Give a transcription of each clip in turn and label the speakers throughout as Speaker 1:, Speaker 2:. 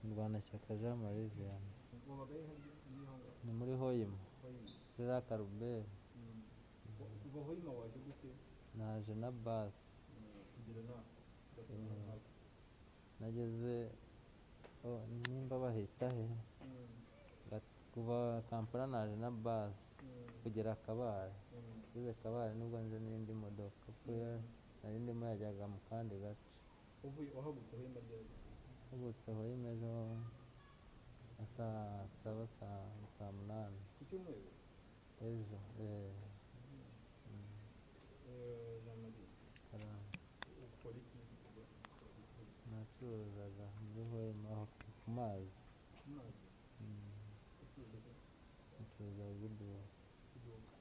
Speaker 1: Murwanashyaka Jean Marie Vianney ni muri Hoima Jacques Albert naje na bus nageze oh, nimba bahita he Gat- kuva Kampala naje na bus kugera Kabale ngeze Kabale nibwo nje n'indi modoka kuko ya- nari ndimo yajyaga mu kandi gace
Speaker 2: wahagutse aho imbere
Speaker 1: tubutse Hoima ejo nka saa saba saa saa munani
Speaker 2: ku cyumweru
Speaker 1: ejo eh, mm,
Speaker 2: eh, Jean Marie
Speaker 1: karamba.
Speaker 2: ukora iki
Speaker 1: nacuruzaga muri Hoima aho ku mazi
Speaker 2: amazi
Speaker 1: Mm,
Speaker 2: ucuruza
Speaker 1: nacuruza guduha
Speaker 2: iduka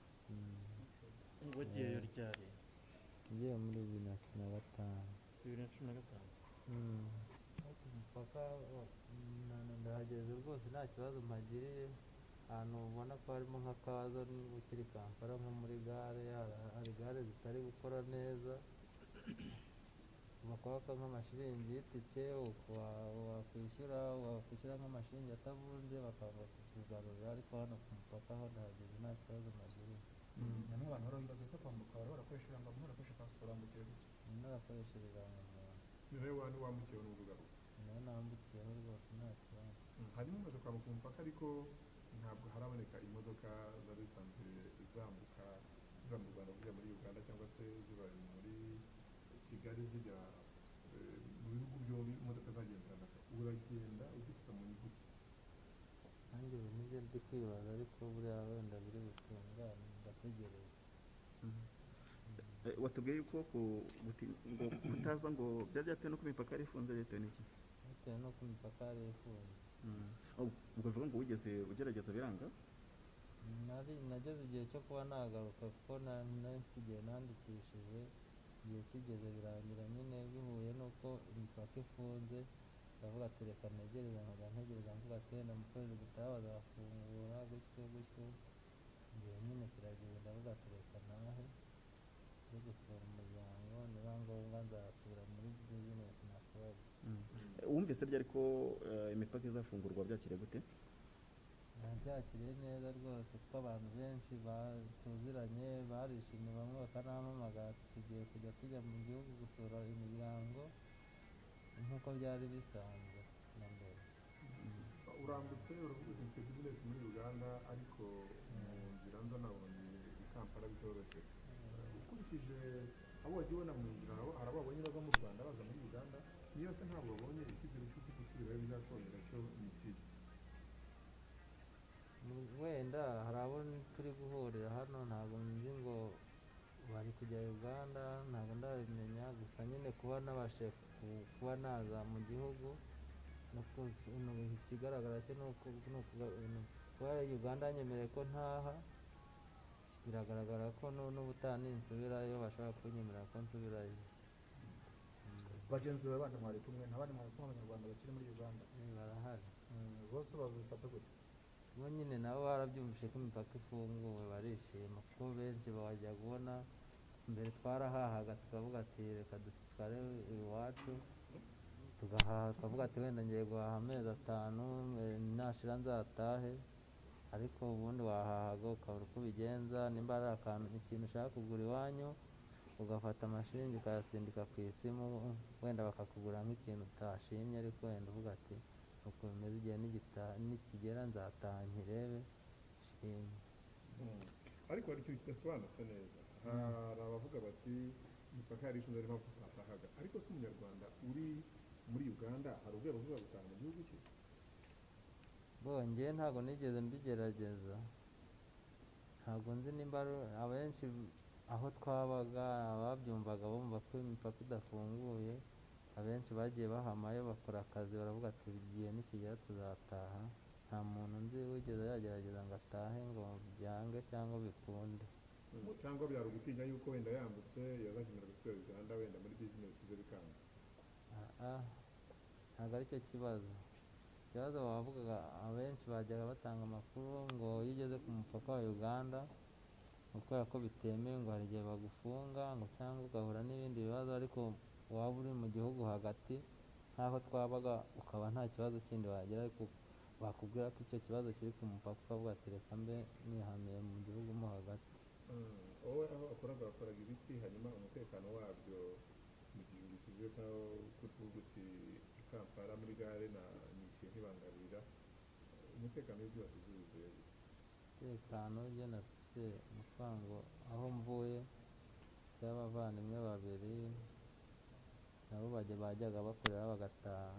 Speaker 3: wagiye yo ryari
Speaker 1: ngiye muri bibiri na cumi na gatanu
Speaker 3: bibiri na cumi na gatanu
Speaker 1: mpaka ndahageze rwose nta kibazo mpagiriye ahantu ubona ko harimo nk'akabazo niba ukiri kampala nko muri gare hari- hari gare zitari gukora neza bakwaka nk'amashiringi y'itike uka- wakwishyura wakwishyura nk'amashiringi atavuze bakanga kukugarurira ariko hano ku mupaka ho ndahageze nta kibazo mpagiriye
Speaker 2: bamwe abantu barabibaza ese kwambuka bari barakoresha irangamuntu barakoresha pasiporo wambukira gutya
Speaker 1: narakoreshereza mu muntu
Speaker 2: ni nawe wantu wambukira ni ukugaruka
Speaker 1: nawe nambukiyeho rwose nta kibazo
Speaker 2: harimo imaze kwambuka umupaka ariko ntabwo haraboneka imodoka zari zisanzwe zambuka ziva mu rwanda zijya muri uganda cyangwa se ziva muri kigali zijya eh, mu bihugu byombi imodoka zagendanaga uragenda uzifata mu nyuguti
Speaker 1: nanjye ubu nibyo ndi kwibaza ariko buriya wenda biri butungane ndategereje
Speaker 4: Eh, watubwiye yuko ku- guti- ngo kutaza ngo byari byatewe n'uko imipaka yari ifunze byatewe n'iki
Speaker 1: bitewe n'uko imipaka yari ifunze
Speaker 4: Oh, ubwo uvuga ngo wigeze ugerageza biranga
Speaker 1: nari nageze igihe cyo kuba nagaruka kuko na- nari mfite igihe nandikishije igihe kigeze birangira nyine bihuye n'uko imipaka ifunze ndavuga ati reka ntegereze nkaga ntegereza mvuga ati wenda mu kwezi gutaha bazafungura gutyo gutyo igihe nyine kirageze ndavuga ati reka nahe nze gusura umuryango niba ngombwa nzatura muri bizinesi nakorera
Speaker 4: Eh, wumvise byari ko eh, imipaka izafungurwa byakiriye gute
Speaker 1: byakiriye neza rwose kuko abantu benshi batuziranye barishimye bamwe bakanampamagara tugiye kujya tujya mu gihugu gusura imiryango nk'uko byari bisanzwe na mbere
Speaker 2: urambutse uravuga uti mfite bizinesi muri uganda ariko mu nzira nza nabonye i kampala bitoroshye ukurikije abo wagiye ubona mu nzira abo hari abo wabonye bava mu rwanda baza muri uganda niba se ntabwo wabonye icyizere cy'uko igisubizo bizakongera cyo ni ikihe
Speaker 1: Mu- wenda hari abo turi guhurira hano ntabwo nzi ngo bari kujya uganda ntabwo ndabimenya gusa nyine kuba nabashe ku- kuba naza mu gihugu no kuzi- no- ikigaragara cyo ni uku- ni ukuga- ni kuba uganda yanyemereye ko ntaha biragaragara ko nu- n'ubutaha ninsubirayo bashaka kunyemerera ko nsubirayo
Speaker 5: bagenzi bawe bandi mwari kumwe nta bandi mwari kumwe abanyarwanda bakiri muri uganda
Speaker 1: Eh, barahari
Speaker 5: Mm, bose babifata gute
Speaker 1: bo nyine nabo barabyumvise ko imipaka ifunguwe barishima kuko benshi bajya kubona mbere twarahahaga tukavuga ati reka dutware iwacu tugahaha tukavuga ati wenda ngiye guhaha amezi atanu eh, nashira nzatahe ariko ubundi wahahaga ukabura uko ubigenza nimba ari akantu ikintu ushaka kugura iwanyu ugafata amashiringi ukayasindika ku isimu wenda bakakugura nk'ikintu utashimye ariko wenda uvuga ati uko bimeze igihe nigita- nikigera nzataha nkirebe shimye
Speaker 2: ariko hari ikintu kidasobanutse neza hari abavuga bati imipaka yari ifunze niyo mpamvu tutatahaga ariko se umunyarwanda uri muri uganda hari ubwego bwo gutaha mu gihugu cye
Speaker 1: bongeye ntabwo nigeze mbigerageza ntabwo nzi nimba ari- abenshi aho twabaga ababyumvaga bumva ko imipaka idafunguye abenshi bagiye bahamayo bakora akazi baravuga ati igihe nikigera tuzataha nta muntu nzi wigeze yagerageza ngo atahe ngo byange cyangwa bikunde
Speaker 2: cyangwa byari ugutinya yuko wenda yambutse yazakenera gusubira uganda wenda muri bizinesi ze bikanga
Speaker 1: Ah, ntabwo aricyo kibazo ikibazo bavugaga abenshi bajyaga batanga amakuru ngo iyo ugeze ku mupaka wa uganda ngo kubera ko bitemewe ngo hari igihe bagufunga ngo cyangwa ugahura n'ibindi bibazo ariko waba uri mu gihugu hagati n'aho twabaga ukaba nta kibazo kindi wagira ariko bakubwira ko icyo kibazo kiri ku mupaka ukavuga ati reka mbe nihamiye mu gihugu mo hagati
Speaker 2: wowe aho wakoraga wakoraga ibiki hanyuma umutekano wabyo mu gihe ubishyize nkaho kutuvuga uti i kampala muri gare na nishyuye ntibangarira umutekano w'ibyo wasize wuzuye gute?
Speaker 1: umutekano ibyo nasize mu kwango aho mvuye y'abavandimwe babiri nabo bajya bajyaga bakorera bagataha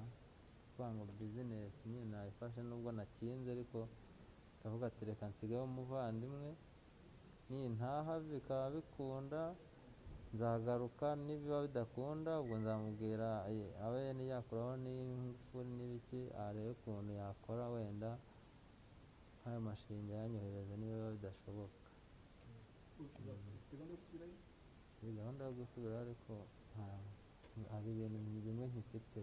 Speaker 1: kwango bizinesi nyine nayifashe nubwo nakinze ariko ndavuga ati reka nsigeho umuvandimwe nintaha bikaba bikunda nzagaruka nibiba bidakunda ubwo nzamubwira eh, abe niyakuraho n'ingufu n'ibiki arebe ukuntu yakora wenda nk'ayo mashinga yanyohereza niba biba bidashoboka ni gahunda yo gusubira ariko nta- hari ibintu bimwe nkifite